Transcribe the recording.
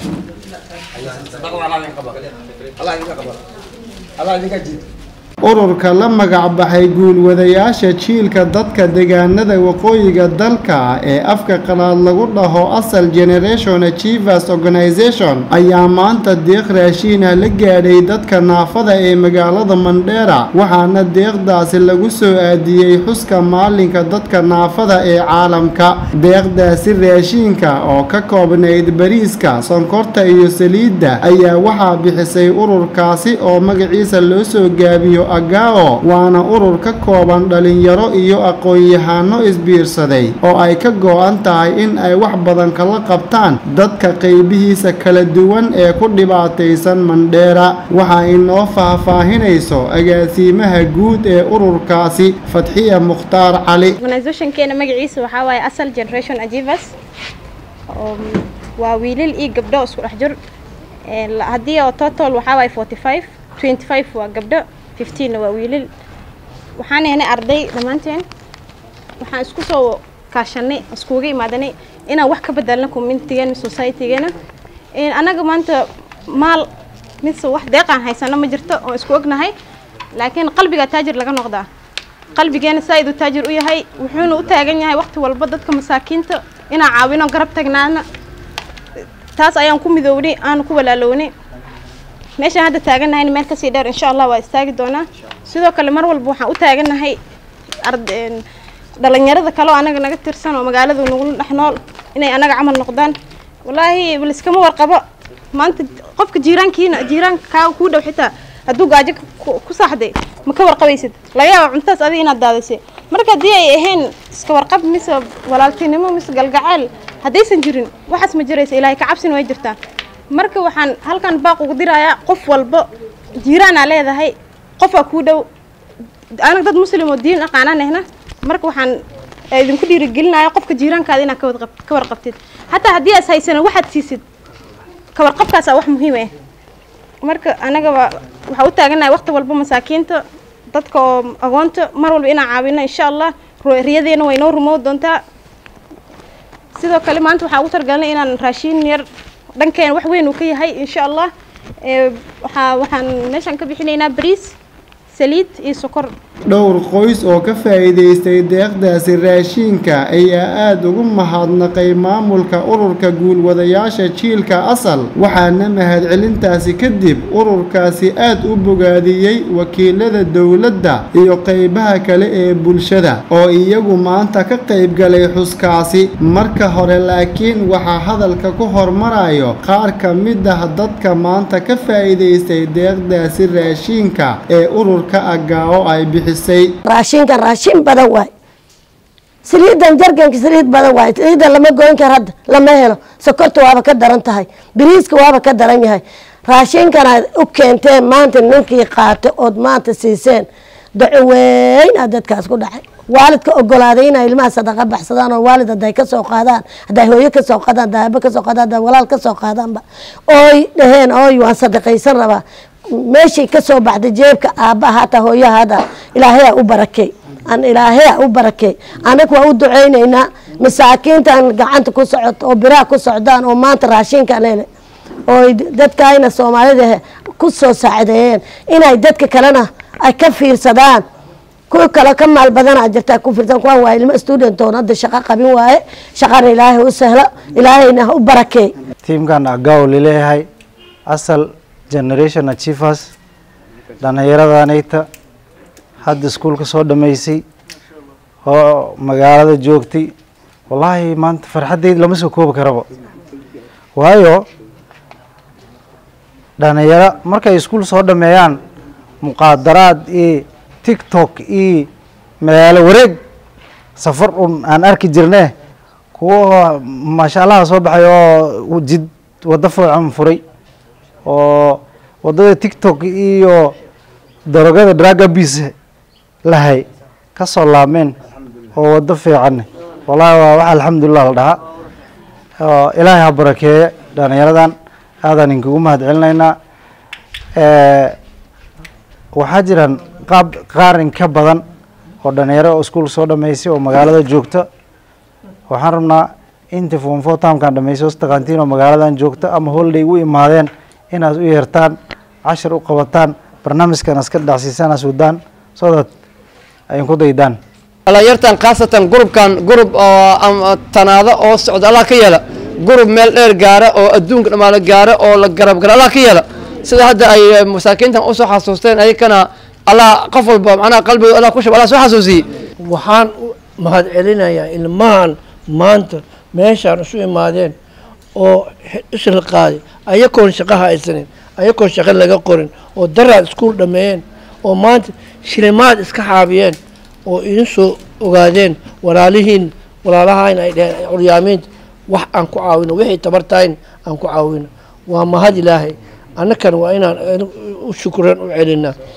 ururka la magac baxay guulwadayaasha jiilka dadka deegaanada waqooyiga dalka ee afka qalaad lagu dhaho asal generation achievers organization ayaa maanta deeq raashiina la gaadhay dadka naafada ee magaalada mandheera waxaana deeqdaasi lagu soo aadiyey xuska maalinka dadka naafada ee caalamka deeqdaasi raashiinka oo ka koobnayd bariiska sonkorta iyo saliidda ayaa waxaa bixisay ururkaasi oo magaciisa loo soo gaabiyo agao waana urur ka kooban dhalinyaro iyo aqoon-yahano isbiirsaday oo ay ka go-an tahay in ay wax badan kala qabtaan dadka qaybihiisa kala duwan ee ku dhibaataysan mandheera waxaa inoo faahfaahinayso agaasiimaha guud ee ururkaasi fatxiya mukhtaar cali organizationkeena magaciisa waxaa waaye asal generation achievers oo waa wiilal iyo gabdho isku dhex jir haddii oo total waxaa waaye forty five twenty five waa gabdho fifteen waa wiilal waxaan ahnay arday dhammaanteen waxaan isku soo kaashanay iskuga imaadanay inaan wax ka bedelno communitygeena societygeena annaga maanta maal mise wax deeqaan haysano ma jirto oo isku ognahay laakiin qalbiga taajir laga noqdaa qalbigeena saa iduu taajir u yahay wuxuuna u taagan yahay waqti walba dadka masaakiinta inaan caawino garab tagnaana taas ayaan ku midownay aanu ku walaalownay meeshaan hadda taagannahay meel kasii dheer insha allah waa istaagi doonaa sidoo kale mar walba waxaan u taagannahay dhalinyarada kale oo anaga naga tirsan oo magaalada nagula dhex nool inay anaga camal noqdaan wallaahi liskama warqabo maanta qofka jiiraankiina jiiraanka kaa kuu dhow xitaa hadduu gaajo ku saaxday ma ka warqabaysid laga yaaba cuntaas adiga inaad daadisay marka haddii ay ahayn iska warqab mise walaaltinimo mise galgaceel haddaysan jirin waxaas ma jiraysa ilaahay ka cabsin way jirtaa marka waxaan halkan baaq ugu dirayaa qof walba jiiraanaa leedahay qofaa kuu dhow anaga dad muslim oo diin aqaanaan ahna marka waxaan idinku dhiirigelinaya qofka jiiraankaada inaad ka warqabtid xataa haddii aas haysanan waxaad siisid ka warqabkaasaa wax muhiim ah marka anagaba waxaa u taaganahay waqti walba masaakiinta dadka oo agoonta mar walba inaan caawino insha allah riyadeena way noo rumow doontaa sidoo kale maanta waxaan ugu targalinay inaan raashiin yar dhankeena wax weyn uu ka yahay insha allah waxaa waxaan meeshaan ka bixinaynaa bariis saliid iyo sokor dhowr qoys oo ka faa'iidaystay deeqdaasi raashiinka ayaa aada ugu mahadnaqay maamulka ururka guulwadayaasha jiilka asal waxaana mahadcelintaasi kadib ururkaasi aada u bogaadiyey wakiilada dowladda iyo qeybaha kale ee bulshada oo iyagu maanta ka qayb galay xuskaasi marka hore laakiin waxaa hadalka ku hormarayo qaar ka mid ah dadka maanta ka faa'iidaystay deeqdaasi raashiinka ee ururka agaawo ay bixisay raashinkan raashin badan waay saliidan jarganka saliid badan waay saliidan lama goyn karo hadda lama helo sokorta waaba ka daran tahay biriiska waaba ka daran yahay raashinkan aad u keenteen maanta ninkii qaatay ood maanta siiseen daco weyn aa dadkaas ku dhacay waalidka ogolaaday inay ilmaha sadaqa baxsadaan oo waalid haday kasoo qaadaan haday hooyo kasoo qaadaan haday aabo kasoo qaadaan haday walaal kasoo qaadaanba ooy dhaheen ooy waan sadaqaysan rabaa meeshay kasoo baxday jeebka aabbaha hataa hooyaha hada ilaahayaa u barakey an ilaahayaa u barakey anaga waa u duceyneynaa masaakiintan gacanta ku socoto oo biraha ku socdaan oo maanta raashinkan hele oo dadkayna soomaalida ku soo saacideeyeen inay dadka kalena ay ka fiirsadaan kuwa kale ka maal badanaa jirtaa ku fiirsan kuwan waa ilmo student oon hadda shaqo qabin waaye shaqana ilaahay u sahlo ilaahayna ha u barakeey tiimkan agaw lileeyahay asal generation achievers dhallinyaradanayta hadda iskuulka soo dhammaysay oo magaalada joogtay wallaahi maanta farxaddeyd lama soo koobi karaba waayo dhallinyaro markay iskuul soo dhameeyaan muqaadaraad iyo tiktok iyo magaalo wareeg safar un aan arki jirne kuwa maasha allaha soo baxay oo jid waddo fiican furay oo waddada tiktok iyo darogada dragabis lahay ka soo laabmeen oo waddo fiican wallahi waa wax alxamdulilah la dhahaa ilaahay ha barakeeye dhalinyaradan aadaan inkugu mahad celinaynaa waxaa jiraan qaab qaar in ka badan oo dhalinyaro oo iskuul soo dhameysay oo magaalada joogta waxaan rabnaa intii foomfo taamkan dhameysay hoos taqaantiin oo magaaladan joogta ama holiday u imaadeen inaad u yeertaan cashar u qabataan barnaamijkan iska dhacsiisaan asudaan so that ay ku daydaan dhalinyartan khaasatan gurubkan gurub oo ama tanaado oo socda allah ka yeela gurub meel dheer gaara oo adduunka dhammaano gaara oo la garab gara allah ka yeela sida hadda ay masaakiintan usoo xasuusteen ayakana allah qof walba macnaha qalbiga allah ku shub allah soo xasuusiyey waxaan u mahad celinayaa ilmahan maanta meeshaan isu imaadeen oo isla qaaday ayakoon shaqo haysanin ayakoon shaqo laga qorin oo daraad iskuul dhammeeyeen oo maanta shilimaad iska xaabiyeen oo idin soo ogaadeen walaalihiin walaalahayn ay dheheen curyaamiinta wax aan ku caawino wixii tabartahayn aan ku caawino waa mahad ilaahay annakana waa inaan u shukran u celinaa